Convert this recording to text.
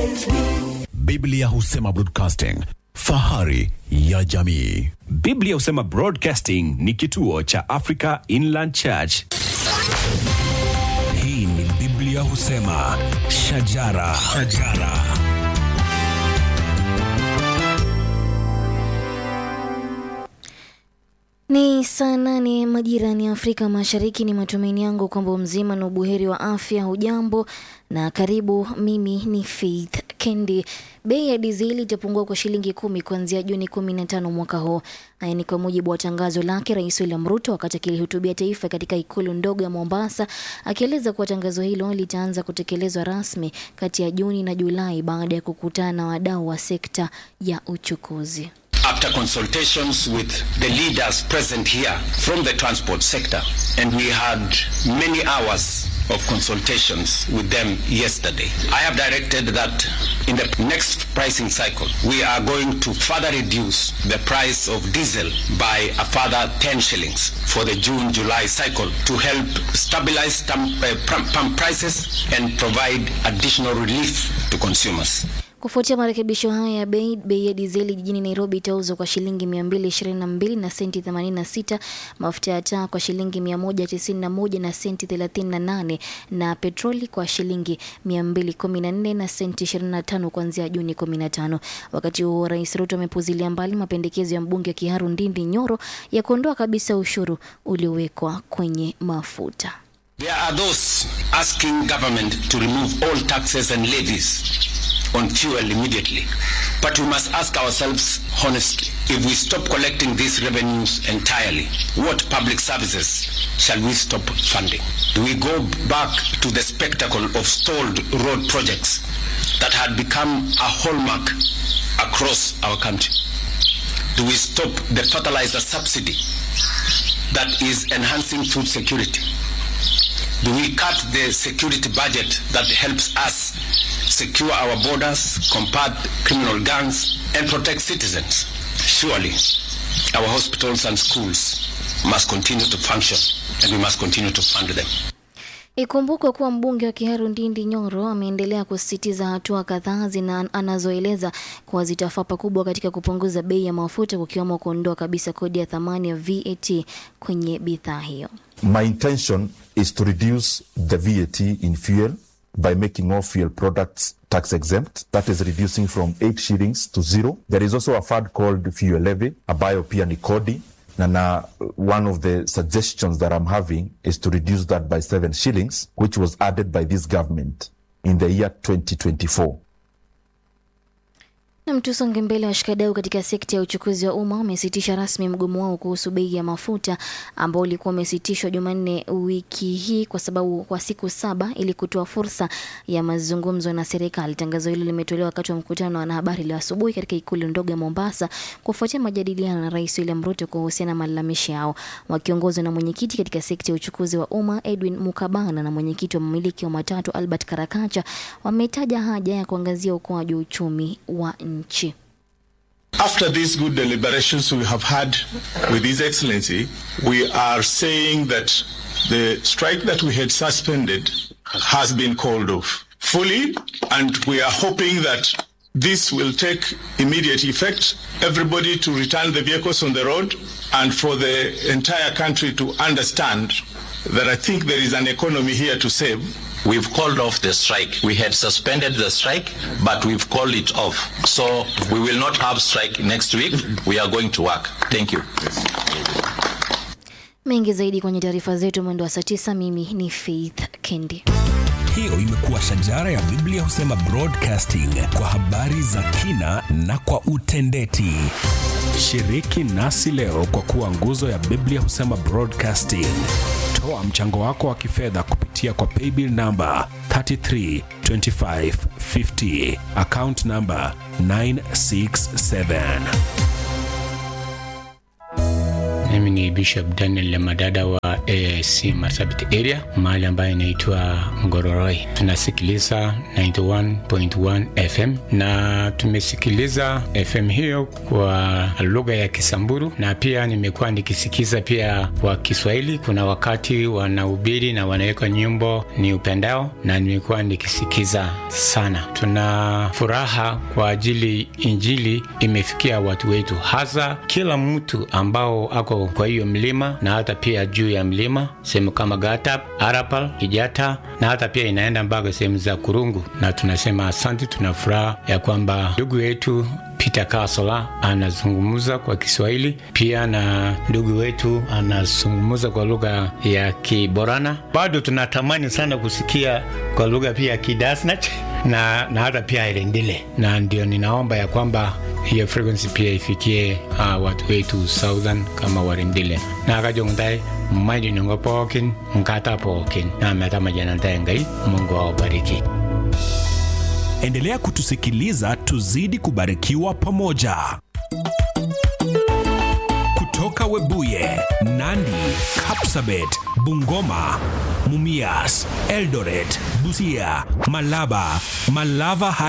Biblia husema broadcasting, fahari ya jamii. Biblia husema Broadcasting ni kituo cha Africa Inland Church. Hii ni Biblia husema shajara, shajara. Ni saa nane majirani ya Afrika Mashariki. Ni matumaini yangu kwamba mzima na ubuheri wa afya. Hujambo na karibu. Mimi ni Faith Kendi. Bei ya dizeli itapungua kwa shilingi kumi kuanzia Juni kumi na tano mwaka huu. Haya ni kwa mujibu wa tangazo lake Rais William Ruto wakati akilihutubia taifa katika ikulu ndogo ya Mombasa, akieleza kuwa tangazo hilo litaanza kutekelezwa rasmi kati ya Juni na Julai baada ya kukutana na wadau wa sekta ya uchukuzi. after consultations with the leaders present here from the transport sector, and we had many hours of consultations with them yesterday. I have directed that in the next pricing cycle, we are going to further reduce the price of diesel by a further 10 shillings for the June-July cycle to help stabilize tam- uh, pump pump prices and provide additional relief to consumers. Kufuatia marekebisho haya ya bei, bei ya dizeli jijini Nairobi itauzwa kwa shilingi 222 na senti 86, mafuta ya taa kwa shilingi 191 na senti 38 na petroli kwa shilingi 214 na senti 25 kuanzia Juni 15. Wakati huo Rais Ruto amepuzilia mbali mapendekezo ya mbunge Kiharu Ndindi Nyoro ya kuondoa kabisa ushuru uliowekwa kwenye mafuta. There are those asking government to remove all taxes and levies on fuel immediately. But we must ask ourselves honestly, if we stop collecting these revenues entirely, what public services shall we stop funding? Do we go back to the spectacle of stalled road projects that had become a hallmark across our country? Do we stop the fertilizer subsidy that is enhancing food security? Do we cut the security budget that helps us secure our borders, combat criminal gangs, and protect citizens? Surely, our hospitals and schools must continue to function, and we must continue to fund them. Ikumbukwe kuwa mbunge wa Kiharu Ndindi Nyoro ameendelea kusisitiza hatua kadhaa zina anazoeleza kuwa zitafaa pakubwa katika kupunguza bei ya mafuta kukiwemo kuondoa kabisa kodi ya thamani ya VAT kwenye bidhaa hiyo. My intention is to reduce the VAT in fuel by making all fuel products tax exempt. That is reducing from 8 shillings to zero. There is also a fund called fuel levy, ambayo pia ni kodi. Na na one of the suggestions that I'm having is to reduce that by 7 shillings, which was added by this government in the year 2024. Na tusonge mbele. Washikadau katika sekta ya uchukuzi wa umma wamesitisha rasmi mgomo wao kuhusu bei ya mafuta ambao ulikuwa umesitishwa Jumanne wiki hii kwa sababu kwa siku saba ili kutoa fursa ya mazungumzo na serikali. Tangazo hilo limetolewa wakati wa mkutano na wanahabari leo asubuhi katika ikulu ndogo ya Mombasa kufuatia majadiliano na Rais William Ruto kuhusiana na malalamishi yao. Wakiongozwa na mwenyekiti katika sekta ya uchukuzi wa umma Edwin Mukabana na mwenyekiti wa mamiliki wa matatu Albert Karakacha wametaja haja ya kuangazia ukuaji wa uchumi wa nchi. After these good deliberations we have had with His Excellency, we are saying that the strike that we had suspended has been called off fully, and we are hoping that this will take immediate effect. Everybody to return the vehicles on the road, and for the entire country to understand that I think there is an economy here to save. We've called off the strike. We had suspended the strike, but we've called it off. So we will not have strike next week. We are going to work. Thank you. Mengi zaidi kwenye taarifa zetu mwendo wa saa tisa. Mimi ni Faith Kendi. Hiyo imekuwa shajara ya Biblia husema broadcasting kwa habari za kina na kwa utendeti. Shiriki nasi leo kwa kuwa nguzo ya Biblia husema Broadcasting. Toa mchango wako wa kifedha kupitia kwa paybill namba 332550 account namba 967. Mimi ni Bishop Daniel Lemadada wa AIC Marsabit area mahali ambayo inaitwa Ngororoi. Tunasikiliza 91.1 FM na tumesikiliza FM hiyo kwa lugha ya Kisamburu na pia nimekuwa nikisikiza pia kwa Kiswahili. Kuna wakati wanahubiri na wanaweka nyimbo ni upendao, na nimekuwa nikisikiza sana. Tuna furaha kwa ajili injili imefikia watu wetu, hasa kila mtu ambao ako kwa hiyo mlima na hata pia juu ya mlima, sehemu kama Gatap, Arapal, Kijata na hata pia inaenda mpaka sehemu za Kurungu, na tunasema asante. Tuna furaha ya kwamba ndugu yetu Peter Kasola anazungumza kwa Kiswahili pia na ndugu wetu anazungumza kwa lugha ya Kiborana. Bado tunatamani sana kusikia kwa lugha pia ya Kidasnach na, na hata pia Irendile, na ndio ninaomba ya kwamba hiyo frequency pia ifikie uh, watu wetu southern kama Warendile na kajongdai mmaidi nungo pookin nkata pookin na meta majanantae ngai Mungu awabariki. Endelea kutusikiliza tuzidi kubarikiwa pamoja. Kutoka Webuye, Nandi, Kapsabet, Bungoma, Mumias, Eldoret, Busia, Malaba, Malava